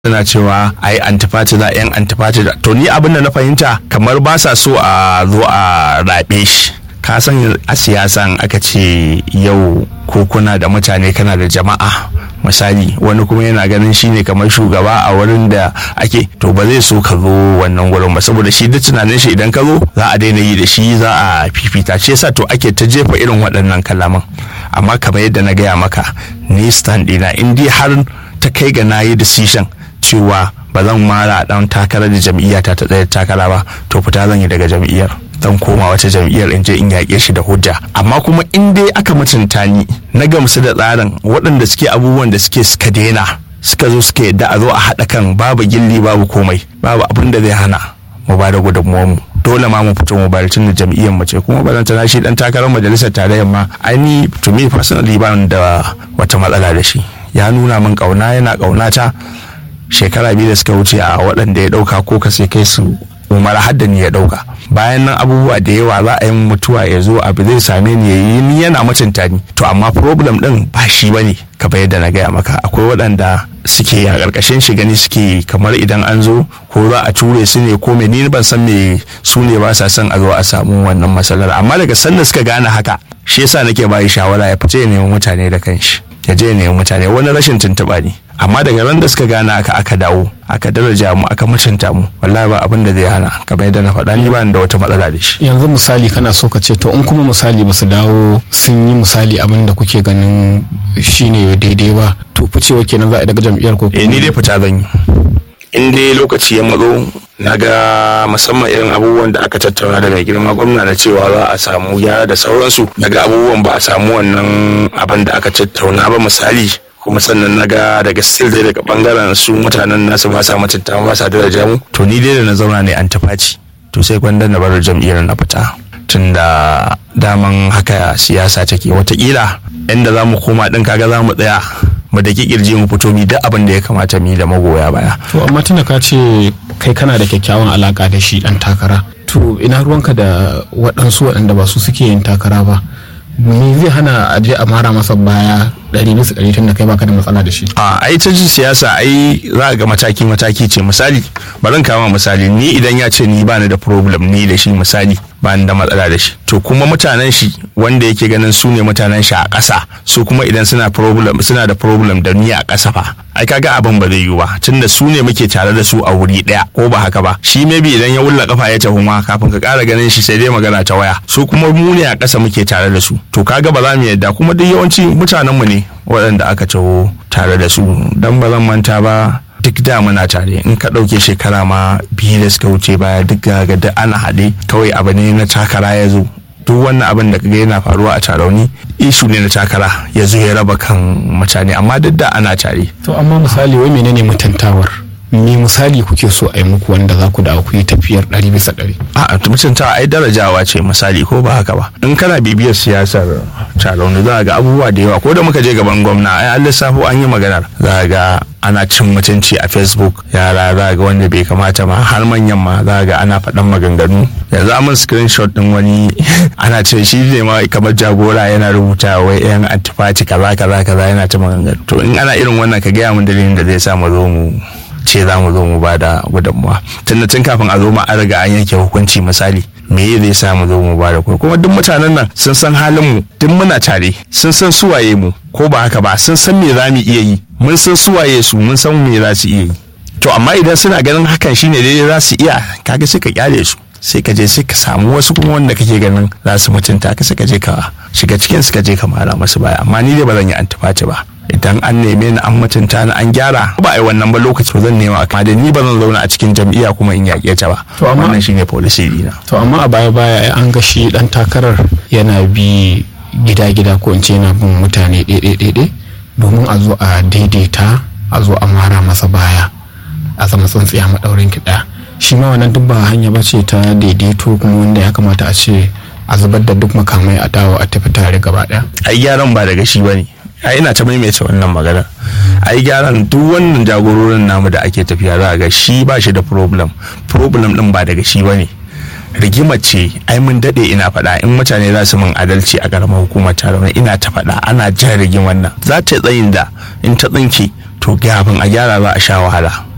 suna cewa ai antifati za yan antifati da to ni abin da na fahimta kamar ba sa so a zo a raɓe shi ka san a siyasan aka ce yau ko kuna da mutane kana da jama'a misali wani kuma yana ganin shi ne kamar shugaba a wurin da ake to ba zai so ka zo wannan wurin ba saboda shi duk tunanin shi idan ka zo za a daina yi da shi za a fifita ce yasa to ake ta jefa irin waɗannan kalaman amma kamar yadda na gaya maka ni stand ɗina in dai har ta kai ga na yi decision cewa ba zan mara dan takarar da jam'iyyata ta tsaye takara ba to fita zan yi daga jam'iyyar zan koma wata jam'iyyar in je in yaƙe shi da hujja amma kuma in dai aka mutunta ni na gamsu da tsarin waɗanda suke abubuwan da suke suka daina suka zo suka yadda a zo a haɗa kan babu gilli babu komai babu abin da zai hana mu ba da gudunmuwar mu dole ma mu fito mu bayar tun da jam'iyyar mu ce kuma ba zan tana shi dan takarar majalisar tarayyar ma ai ni to me personally ba da wata matsala da shi ya nuna min kauna yana kaunata shekara biyu da suka wuce a waɗanda ya ɗauka ko ka sai kai su umar haddani ya ɗauka bayan nan abubuwa da yawa za a yi mutuwa ya zo abu zai same ni yayi ni yana mutunta ni to amma problem ɗin ba shi ba ne kamar yadda na gaya maka akwai waɗanda suke a ƙarƙashin shi gani suke kamar idan an zo ko za a ture su ne ko ni ban san me su ne ba sa son a zo a samu wannan matsalar amma daga sanda suka gane haka shi yasa nake bayi shawara ya fice ya nemi mutane da kanshi ya je ya nemi mutane wani rashin tuntuɓa ne amma daga ran da suka gane aka aka dawo aka daraja mu aka mutunta mu wallahi ba abin da zai hana kamar yadda na faɗa ni ba da wata matsala da shi yanzu misali kana so ka ce to in kuma misali ba su dawo sun yi misali abin da kuke ganin shine daidai ba to ficewa kenan za a daga jam'iyyar ko eh ni dai fita zan yi in dai lokaci ya matso na ga musamman irin abubuwan da aka tattauna da mai girma gwamna na cewa za a samu gyara da sauransu daga abubuwan ba a samu wannan abin da aka tattauna ba misali kuma sannan na ga daga still dai daga bangaren su mutanen nasu ba sa mutunta ba sa daraja mu to ni dai da na zauna ne an tafaci to sai gwanda na bar jam'iyyar na fita tun da daman haka siyasa take watakila inda za mu koma din kaga za mu tsaya mu da kirji mu fito mi duk abin da ya kamata mi da magoya baya to amma tunda ka ce kai kana da kyakkyawan alaka da shi dan takara to ina ruwanka da waɗansu waɗanda ba su suke yin takara ba me zai hana a je a mara masa baya ɗari bisa ɗari tun da kai baka da matsala da shi a ai ta ji siyasa ai za ga mataki mataki ce misali bari kama misali ni idan ya ce ni ba ni da problem ni da shi misali ba ni da matsala da shi to kuma mutanen shi wanda yake ganin su ne mutanen shi a ƙasa su kuma idan suna problem suna da problem da ni a ƙasa fa ai kaga abin ba zai yiwu ba tunda su ne muke tare da su a wuri ɗaya ko ba haka ba shi maybe idan ya wulla kafa ya tafi ma kafin ka ƙara ganin shi sai dai magana ta waya su kuma mu ne a ƙasa muke tare da su to kaga ba za mu yadda kuma duk yawanci mutanen mu ne waɗanda aka taho tare da su don ba zan manta ba duk da muna tare in ka ɗauke shekara ma biyu da suka wuce baya duk ga duk ana haɗe kawai abu ne na takara ya zo duk wannan abin da kaga yana faruwa a tarauni ishu ne na takara ya zo ya raba kan mutane amma duk da ana tare to amma misali wai menene mutuntawar me misali kuke so a yi muku wanda za ku da ku yi tafiyar ɗari bisa ɗari a mutuntawa ai darajawa ce misali ko ba haka ba in kana bibiyar siyasar tarauni za ga abubuwa da yawa ko da muka je gaban gwamna ai an lissafo an yi maganar za ga ana cin mutunci a facebook yara za ga wanda bai kamata ma har manyan ma za ga ana faɗan maganganu yanzu amin screenshot din wani ana ce shi ne ma kamar jagora yana rubuta wai yan antifati kaza kaza kaza yana ta maganganu to in ana irin wannan ka gaya mun dalilin da zai sa mu zo mu ce za mu zo mu ba da gudunmuwa tunda tun kafin a zo ma an riga an yanke hukunci misali me zai sa mu zo mu ba da kuma duk mutanen nan sun san halin mu duk muna tare sun san suwaye mu ko ba haka ba sun san me za mu iya yi mun san suwaye su mun san me za su iya yi to amma idan suna ganin hakan shine daidai za su iya kaga sai ka kyale su sai ka je sai ka samu wasu kuma wanda kake ganin za su mutunta ka sai ka je ka shiga cikin su ka je ka mara masu baya amma ni dai ba zan yi antifaci ba idan an neme ni an mutunta ni an gyara ba a yi wannan ba lokaci zan nema amma da ni ba zan zauna a cikin jam'iyya kuma in yaƙe ta ba To amma- wannan shine policy dina to amma a baya baya an ga shi dan takarar yana bi gida-gida ko in ce yana bin mutane ɗaiɗaiɗaiɗai domin a zo a daidaita a zo a mara masa baya a zama tsintsiya maɗaurin kiɗa shi ma wannan duk ba hanya ba ce ta daidaito kuma wanda ya kamata a ce a zubar da duk makamai a dawo a tafi tare gaba ɗaya ai gyaran ba daga shi bane ai ina ta maimaita wannan magana ai gyaran duk wannan jagororin namu da ake tafiya za a ga shi ba shi da problem problem din ba daga shi bane rigima ce ai mun dade ina faɗa in mutane za su min adalci a karamar hukumar taron ina ta faɗa ana jan rigimar nan za ta tsayin da in ta tsinke to gafin a gyara za a sha wahala